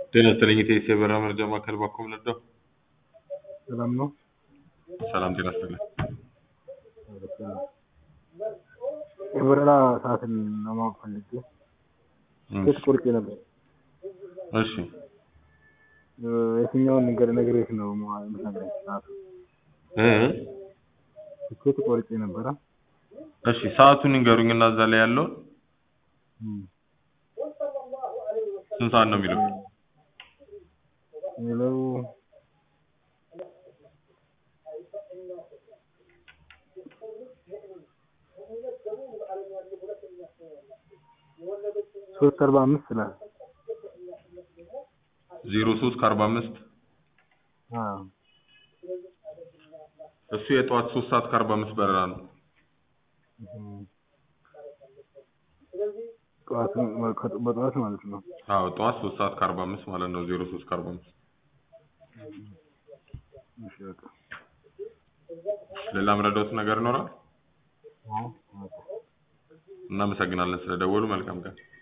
ጤና ይስጥልኝ የኢትዮ የበረራ መረጃ ማዕከል ባኮም ለዳው ሰላም ነው። ሰላም ጤና ይስጥልኝ የበረራ ሰዓትን ለማወቅ ፈልጌ ትኬት ቆርጬ ነበር። እሺ እ የትኛውን ነገር ነግሬሽ ነው ማ- የምትነግረኝ ሰዓቱ? እ ትኬት ቆርጬ ነበረ። እሺ ሰዓቱን ይንገሩኝ እና እዛ ላይ ያለውን እም። ስንት ሰዓት ነው የሚለው የሚለው ሶስት አርባ አምስት ይላል። ዜሮ ሶስት ከአርባ አምስት አዎ እሱ የጠዋት ሶስት ሰዓት ከአርባ አምስት በረራ ነው እም። ጠዋት ከ- በጠዋት ማለት ነው። አዎ ጠዋት ሶስት ሰዓት ከአርባ አምስት ማለት ነው ዜሮ ሶስት ከአርባ አምስት እሺ በቃ ሌላ ምረዳውት ነገር ይኖራል አዎ በቃ እናመሰግናለን ስለደወሉ መልካም ቀን